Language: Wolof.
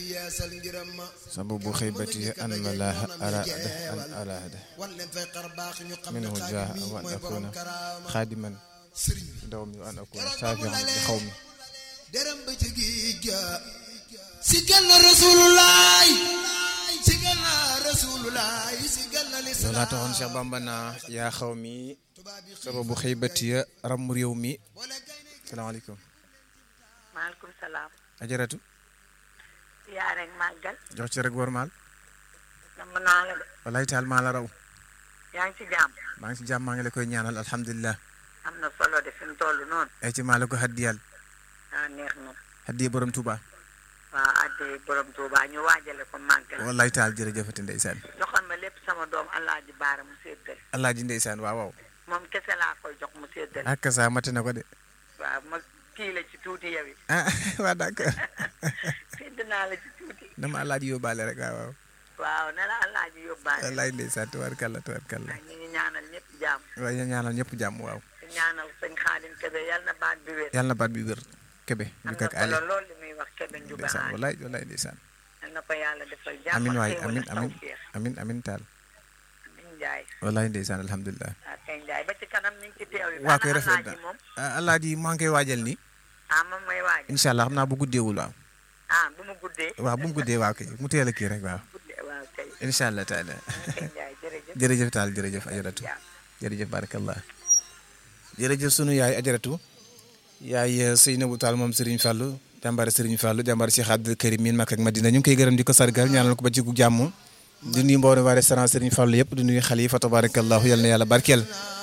yeesal ngiram ma sababu xëybati an malaaha araada an araada wan leen fay xar baax ñu xam ne minhu xaadim jaa mi wa an mooy borom akuna karaama xaadiman sëriñ bi daw mi wa an akuna saafian li xaw mi deram ba ci géej ga sigal na rasulullah sigal na rasulullah sigal na loolu lislaam laa taxoon Cheikh Bamba naa yaa xaw mi sababu xëybati ram réew mi salaamaaleykum maaleykum salaam ajaratu yaa rek màggal jox ci rek war maal nam naa la de walaay taal maa la raw yaa ngi ci jàmm maa ngi ci jàmm maa ngi la koy ñaanal alhamdulilah am na solo de fi mu toll noonu ay ci maa la ko haddiyal ah neex na haddiye borom Touba waaw adde borom Tuuba ñu waajale ko màggal walaay taal jërëjëfati ndeysaan joxal ma lépp sama doom Alaaji Baara mu séddale alaaji ndeysaan waaw waaw moom kese laa koy jox mu séddale ak saa mate na ko de waaw ma kii la ci tuuti yow it ah waa d'accord sédd naa la ci tuuti dama alaaji yóbbaale rek waaw waaw waaw ne la Alaaji yóbbaale wallaay ndeysaan tubaarkalla tubaarkalla ñu ngi ñaanal ñëpp jàmm waaye ñu ñaanal ñëpp jàmm waaw di ñaanal sëñ Xaadim Kebe yal na baat bi wér yàlla na baat bi wér kebe am ñu na kak ali solo lool li muy wax Kebe Njuga ndeysaan Aali wallaay wallaay ndeysaan yal na ko yàlla defal jàmm amin waay xéewal amin ak amin tawfeex. amin amin taal amin Njaay wallaay ndeysaan alhamdulilah ah kay Njaay ba ci kanam ñu ngi ci teew yi waa koy Ana rafet Alaaji na moom ah alaaji maa ngi koy waajal nii ah moom mooy waaj incha allah xam naa bu guddeewul waaw ah bu mu guddee waaw bu mu guddee waaw kay mu teel a kii rek waaw guddee waaw kay incha allah taala kay Njaay jërëjëf jërëjëf taal jërëjëf ajaratu jërëjëf barakallah jërëjëf sunu yaay ajaratu yaay Seynabou Tall moom Serigne Fallou jàmbaar Serigne Fallou jàmbaar Cheikh Abdou Karim miin Makka ak Madina ñu ngi koy gërëm di ko sargal ñaanal ko ba ci gu jàmm di nuyu mboolem waa restaurant Serigne Fallou yëpp di nuyu xale yi fa tabarakallahu yal na yàlla barkeel